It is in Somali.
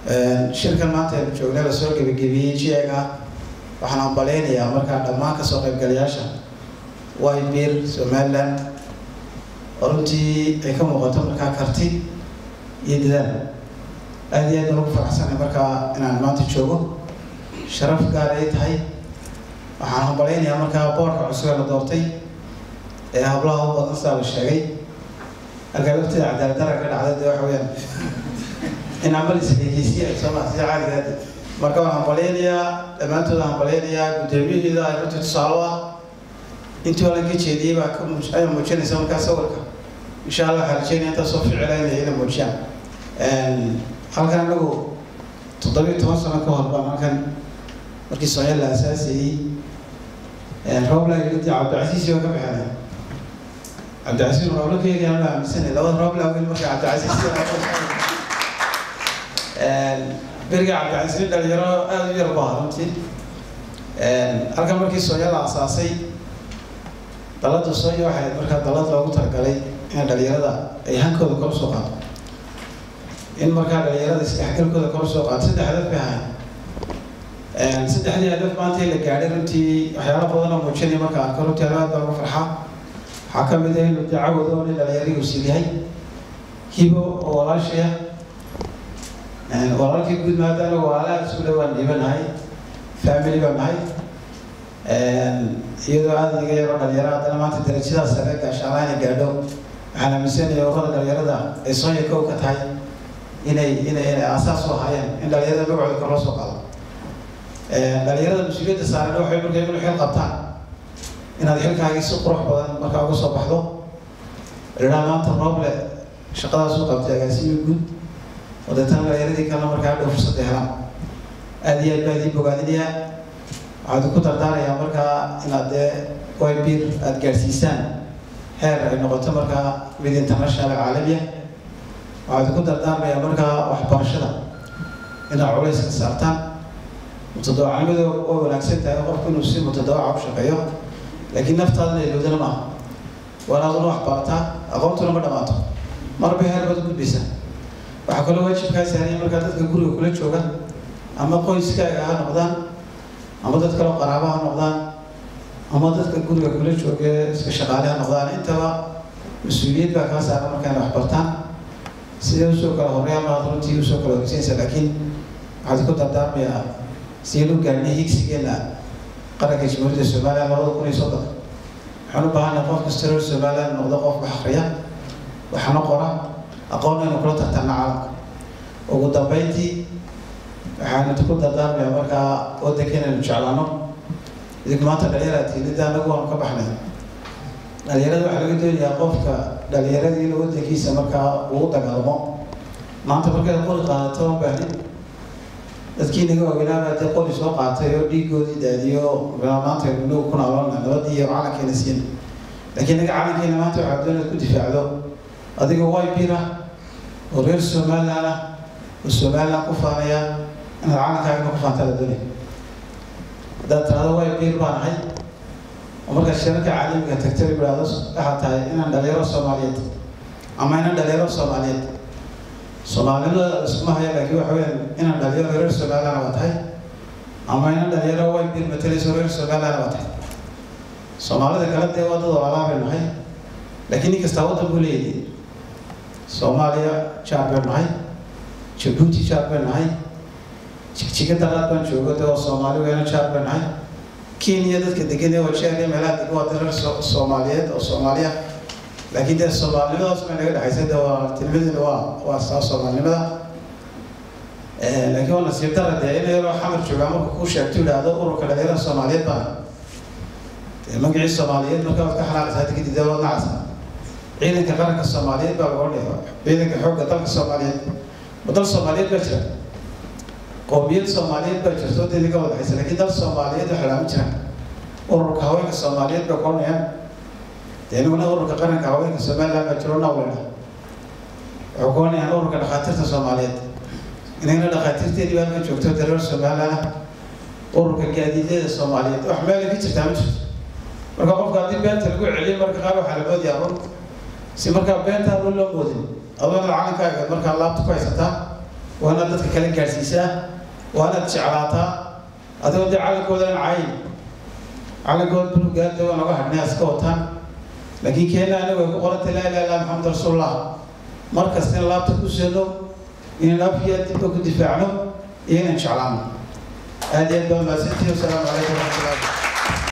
shirkan maanta aynu joognay la soo gebagabiyey jiega waxaan ambaleynayaa markaa dhammaan kasoo qaybgalayaasha wybir somaliland oo runtii ay ka muuqato markaa karti iyo dadaal aada iyo aad baan ugu faraxsanay markaa inaan maanta joogo sharaf gaar ay tahay waxaan ambaleynayaa markaa boorka cusub ee la doortay ee hablaha u badan sidaa la sheegay halkaa lafteeda cadaaladara ka dhacday dee waxa weyaan in amal isdhegeysiya sooma sida caadigaadi marka waan hambaleynayaa dhammaantood aan hambaleynayaa guddoomiyaheeda ay runtii tusaalo ah intii hore ka jeediyey baa ka muj ayaa muujinaysa markaa sawirka insha allah waxaa rajeynaya intaas soo ficila inay ina muujiyaan halkan anagu toddobiyo toban sano ka hor baan halkan markii soomaaliya la aasaasayey roobla yidhi cabdicasiis oo ka bixinay cabdicasiis roobla ka eegayaan la aaminsanay labada roobla wiil marka cabdicasiis beriga cabdicasiis dhalinyaro aada u yar baa runtii halkan markii soonya la asaasay dalada soonya waxay markaa dalad loogu talagalay in dhalinyarada ay hankooda kor soo qaato in markaa dhalinyarada isdhexgalkooda kor soo qaato saddex hadaf bay ahayn saddexdii hadaf maanta la gaadhay runtii waxyaala badan oo muujinaya marka arko runtii aad baa ugu farxa waxaa ka mid ah inuu dacawado oo nin dhalinyarihii usil yahay hibo oo walaashaya walaalkii guud maadaama walaalaha isku dhawaan dhiibanahay family baan nahay iyadoo aada iga yaro dhalinyaro haddana maanta darajadaas sare gaashaanaa inay gaadho waxaan aaminsanaya urada dhalinyarada ay soonya kow ka tahay inay inay inay aasaas u ahaayeen in dhalinyarada magacooda kor loo soo qaado dhalinyarada mas-uuliyadda saaran waxay markaa inuu xil qabtaan inaad xilkaagii si qurux badan markaa uga soo baxdo idhaa maanta rooble shaqadaas u qabtay agaasimi guud oo deetana dhalinyaradii kalena markaa hadhow fursada helaan aada iyo aad baa idin bogaadinayaa waxaad ku dardaarayaa markaa inaad dee wybir aada gaadhsiisaan heer ay noqoto markaa mid international caalamiya waxaad ku dardaarmayaa markaa waxbarashada inaad culayska saartaan mutadawacnimadu way wanaagsan tahay qofku inuu si mutadawaca u shaqeeyo laakiin naftaadana ilowdana maaha waa inaaduna wax barataa aqoontuna ma dhamaato marba heer baad gudbaysaa waxaa kaloo waajibkaa saaraya markaa dadka guriga kula jooga ama qoyskaaga ha noqdaan ama dad kaloo qaraaba ha noqdaan ama dadka guriga kula jooga iska shaqaale ha noqdaan intaba mas-uuliyad baa kaa saaran markaa inay wax bartaan sidee usoo kala horeeya maad runtii usoo kala horeysanaysa laakiin waxaad ku dardaarmayaa sideen u gaadhnay higsigeena qaranka jamhuuriyadda somaliland labada kun iyo soddon waxaan u baahanay qof kasta reer somaliland noqdo qof wax akriya waxna qora aqoonna inuu kula tartana caalamka ugu dambeyntii waxaan ku dardaarmayaa markaa waddanka inaynu jeclaano idinku maanta dhalinyara tiilida anagu waanu ka baxnay dhalinyarada waxaa laga doonayaa qofka dhalinyaradii inuu waddankiisa markaa uu dagaalamo maanta markaad qori qaadato ma baahnin dadkii naga waaweynaabaa dee qori soo qaatay oo dhiigoodii daadiyo maanta nagu ku noolona nabadii iyo calankeena siin laakiin naga calankeena maanta waxaa doonad ku difaacdo adigoo wybira oo reer somaliland ah oo somaliland ku faanaya inaad calankaagana ku faantaa la doonaya haddaad tirahdo wybir baan ahay oo markaad shirarka caalamiga tagtay bidhaahdo waxaad tahay inaan dhalinyaro soomaaliyeed ama inaan dhalinyaro soomaaliyeed soomaalinimada iskuma haya laakiin waxa weyaan inaan dhalinyaro reer somaliland waa tahay ama inaan dhalinyaro wybir matalayso reer somaliland waa tahay soomaalida kale dee waa dad walaalaa bay nahay laakiin nin kastaa waddan buu leeyahay soomaaliya jaar bay nahay jabuuti jaar bay nahay jigjiga dalaad baan joogo de oo soomaali weyna jaar bay nahay kenya dadka degan ee wajeeriya meelaha degan waa dareer soomaaliyeed oo soomaaliya laakiin dee soomaalinimadaas bay naga dhexaysa de waa tilmadina waa waa saa soomaalinimada laakiin waa nasiib dara dee in yaroo xamar joogaa marka kuu sheegto idhaahdo ururka dhalinyarada soomaaliyeed baan dee magacii soomaaliyeed marka waad ka xanaaqaysaa hadda kadib dee waad nacaysaa ciidanka qaranka soomaaliyeed baa laga dhigay ciidanka xoogga dalka soomaaliyeed ma dal soomaaliyeed baa jira qoomiyad soomaaliyeed baa jirto dee naga wadaxaysa laakiin dal soomaaliyeed waxaa laama jiraan ururka haweenka soomaaliyeed baa koranayaan dee inaguna ururka qaranka haweenka somaliland baa jiro nawlena waxay koranayaan ururka dhakhaatiirta soomaaliyeed inagana dhakhaatiirteedii baa halka joogto dee reer somaliland ah ururka gaadiidyada soomaaliyeed wax meel ka jirtaa ma jirto marka qofka haddii beenta lagu celiyo marka qaar waxaa la moodayaa run si markaa beenta run loo moodin adoona calankaaga markaa laabta ku haysataa waa inaad dadka kala gaadhsiisaa waa inaad jeclaataa adigoo dee calankoodan cayn calankood bulugaada waa noga hadhnay iska wataan laakiin keena anigu ay ku qorantay laa ilaha illa maxamed rasuulullah mar kasta in laabta ku seno inaan afkiya dibka ku difaacno iyo inaan jeclaano aad iyo aad baa mahadsantihi wasalaamu calaykum waraxmatullahi